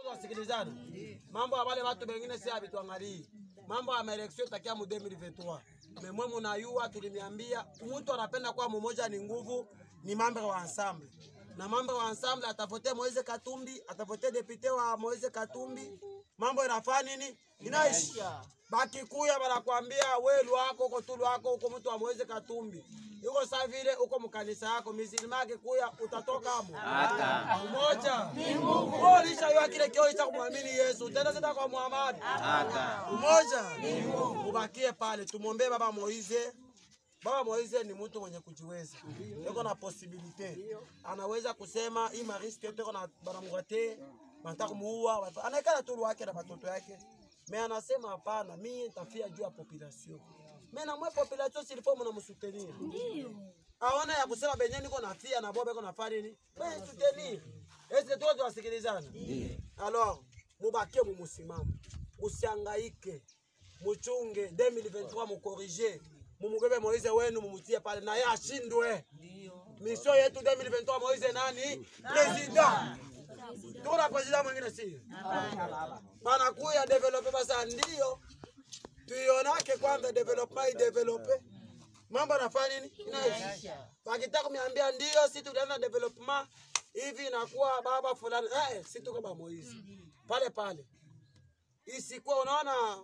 tunasikilizana. Mambo ya wale watu wengine si habituangalii. Mambo ya maeleksio takia mu 2023. Memwe munayua tulimiambia mtu anapenda kuwa mmoja ni nguvu ni mambo wa ensemble. Na mambo wa ensemble atavote Moise Katumbi, atavote depute wa Moise Katumbi. Mambo inafaa nini? Inaisha. Baki kuya banakwambia we lwako uko tu lwako uko mtu wa Moise Katumbi. Yuko saa vile uko mkanisa yako misilima akikuya utatoka hapo. Hata. Umoja. Ni Mungu. Wewe ulishayua kile kio cha kumwamini Yesu. Tena sita kwa Muhammad. Hata. Umoja. Ni Mungu. Ubakie pale tumwombee baba Moize. Baba Moize ni mtu mwenye kujiweza. Yuko na possibility. Anaweza kusema hii mariski yote yuko na banamgate, wanataka kumuua, anaikala tu wake na watoto yake. Me anasema hapana, mimi nitafia juu ya population. Mimi na mwe population silifo mnamsutenir. Ndio. Aona ya kusema benye niko nafia na bobe niko nafanya nini? Wewe sutenir. Ese tu tuwasikilizana. Ndio. Alors, mubakie mumusimamo. Usihangaike. Muchunge 2023 mukorije. Mumubebe Moize wenu mumutie pale na yeye ashindwe. Ndio. Mission yetu 2023 Moize nani? President. Tuko na president mwingine si? Banakuya develope basa ndio. Tuionake kwanza development idevelope. Mambo yanafanya nini? Inaisha. Wakitaka kuniambia ndio si tulianza development hivi inakuwa baba fulani. Eh, si tuko ba Moize. Pale pale. Isikuwa unaona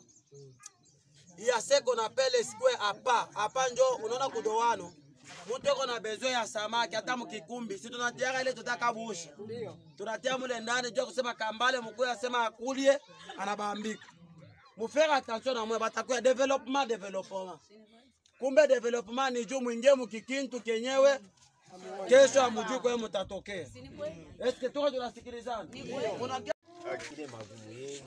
ya seko na pele sikwe hapa hapa njo unaona kudowano mtu eko na bezo ya samaki hata mkikumbi si tunatiaka ile tutaka busha tunatia mule ndani jua kusema kambale mkuu asema akulie anabambika mufere attention na mwe batakuya development development kumbe development ni juu mwingie mukikintu kenyewe kesho amujui kwe mutatokea eske tuko tunasikilizana Kuna kile magumu yenu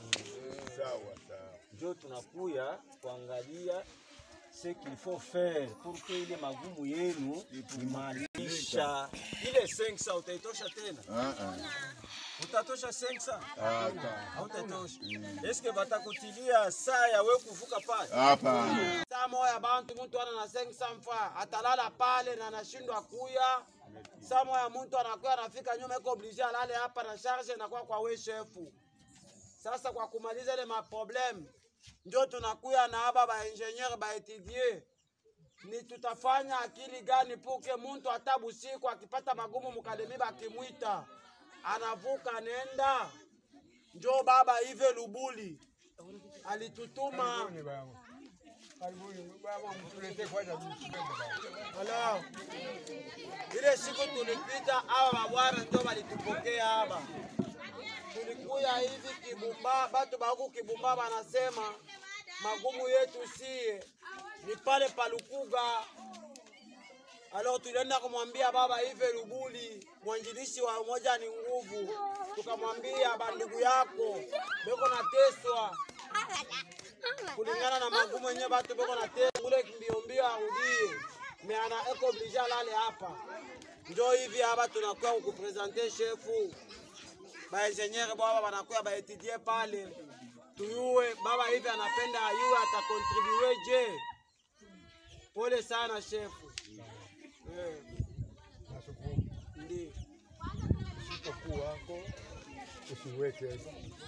njo tunakuya kuangalia ce qu'il faut faire pour que ile magumu yenu imalisha. Ile 500 utaitosha tena? Utatosha 500? Hautatosha. Eske batakutilia saa ya wewe kuvuka pale? saa moya bantu mtu ana na 500 francs atalala pale na anashindwa kuya. Saa moya mtu anakuya anafika nyuma iko oblige alale hapa na charge inakuwa kwa we shefu. Sasa kwa kumaliza ile maprobleme njo tunakuya na aba ba ingenieur ba étudier ni tutafanya akili gani puke muntu hata busiku akipata magumu mukademi bakimwita anavuka nenda njo baba Ive Lubuli alitutuma Hello. Ile siku tulipita hawa mabwana ndio walitupokea hapa. Tulikuya hivi Kibumba, batu baku Kibumba banasema magumu yetu sie ni pale Palukuga. Alors tulienda kumwambia baba Ive Lubuli, mwanjilishi wa Umoja ni Nguvu, tukamwambia bandugu yako beko nateswa kulingana na magumu yenyewe batu beko nateswa, ule mbio mbio arudie me ana eko oblige alale hapa. Njo hivi hapa tunakuwa kukupresente shefu ba engineer baba banakuya ba etudie pale tuyue baba hivi anapenda ayue atakontribue je. Pole sana shefu. Eh, Ndi mkuu wako usiweke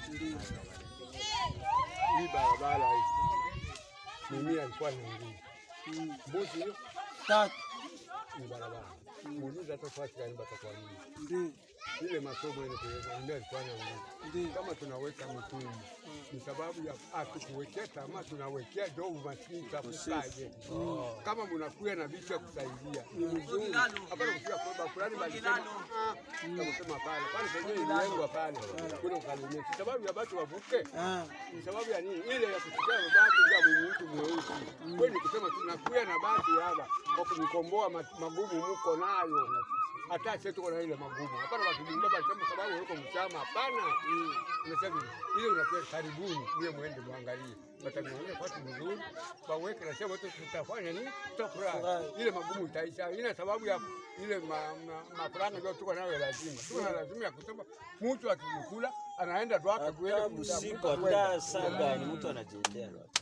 hii barabara hii. Mimi alikuwa naingia mbuzi hiyo tatu ni barabara muulize hata fasi gani batakwambia ndi ile masomo ile kuweka ndio alikuwa naingia kama tunaweka mitungi ni sababu ya atukuwekea tamaa, tunawekea ndio umaskini tafukaje. Kama mnakuya na vitu ya kusaidia ni mzuri, hapana kufika kwa fulani balisema ah, kama sema pale pale penyewe ilengwa pale kule ukalimia, si sababu ya watu wavuke Ah, ni sababu ya nini? Ile ya kusikia mabati ya mtu mweusi. Kwani ni kusema tunakuya na bati hapa kwa kumkomboa ma- magumu muko nayo. Hata sisi tuko na ile magumu. Hapana watu baba sema sababu yuko mchama. Hapana. Unasema ile unakuwa karibuni ile muende muangalie. Wataniona kwa watu mzuri. Waweke na sema watu tutafanya nini? Tutafurahi. Ile magumu itaisha. Ina sababu ya ile ma- ma- mafuranga ndio tuko nayo ya lazima. Tuko na lazima ya kusema mtu akikula anaenda tu hapa Hata kuenda usiku kumtafuta kwenda. hata saa gani mtu anajiendea.